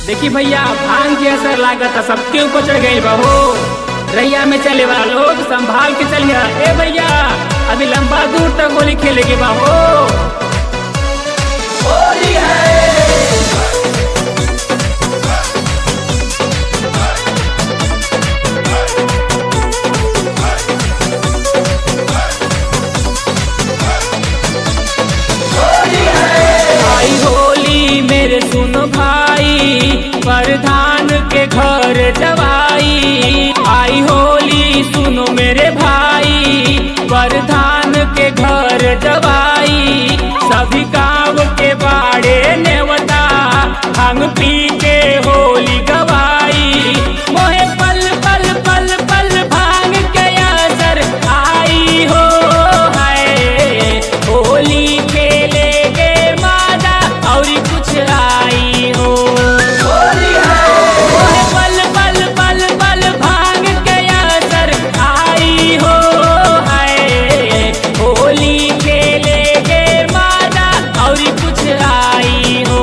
देखी भैया भांग के असर लागत सबके ऊपर चढ़ गई बहो रैया में चले वाला लोग संभाल के चलिए ए भैया अभी लंबा दूर तक गोली खेले के बहो आई होली मेरे सुनो भाई प्रधान के घर जवाई आई होली सुनो मेरे भाई प्रधान के घर जवाई सभी गाँव के बाड़े नेवता हम पी के होली गवाई मोहे पल पल पल पल भांग के असर आई हो है होली खेले के मादा और कुछ आई हो मोहे पल पल पल पल भांग के असर आई हो है होली खेले के मादा और कुछ आई हो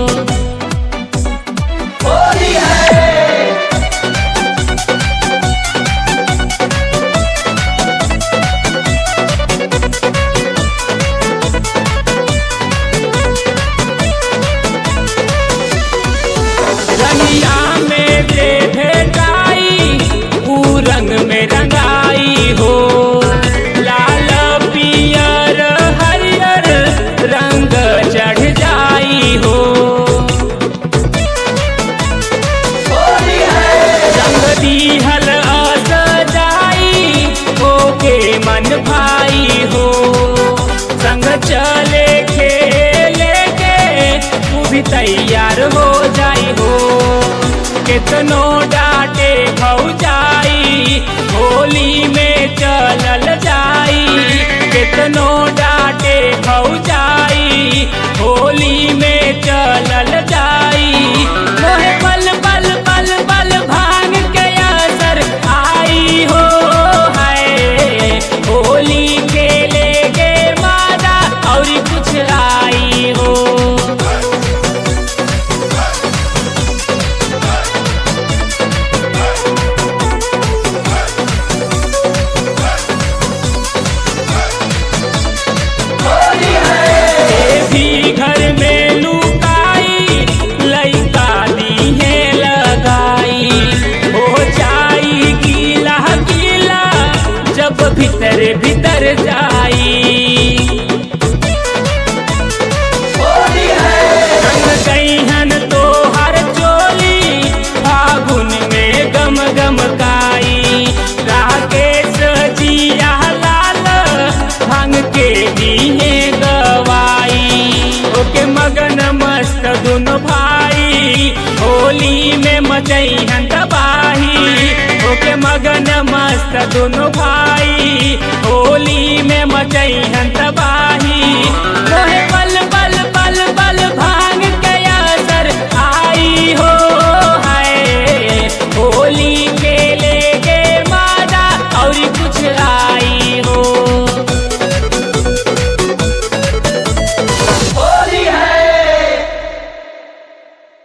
रंगिया में जे भेटाई ऊ रंग में रंगाई हो लाल पियर हरियर रंग चढ़ जाई हो रंग दीहल असजाई ओके मन भाई हो संग चले खेले के तू भी तैयार हो जाई हो कितनो डांटे भौ जाई होली में चलल जाई कितनो डांटे भौ जाई होली में चलल जाई मोहे पल पल पल पल भांग के असर आई हो है होली खेले के मादा और कुछ आई हो ए भी घर में लुकाई लइका दीहे लगाई हो जाई गीला गीला जब भीतर भीतर जाई रंग गईहन तो हर चोली फागुन में गम गम काई राकेश जिया लाल भांग के दिए गवाई ओके मगन मस्त दुनो भाई होली में मचैहन तबाही ओके मगन मस्त दुनो भाई होली में मचैहन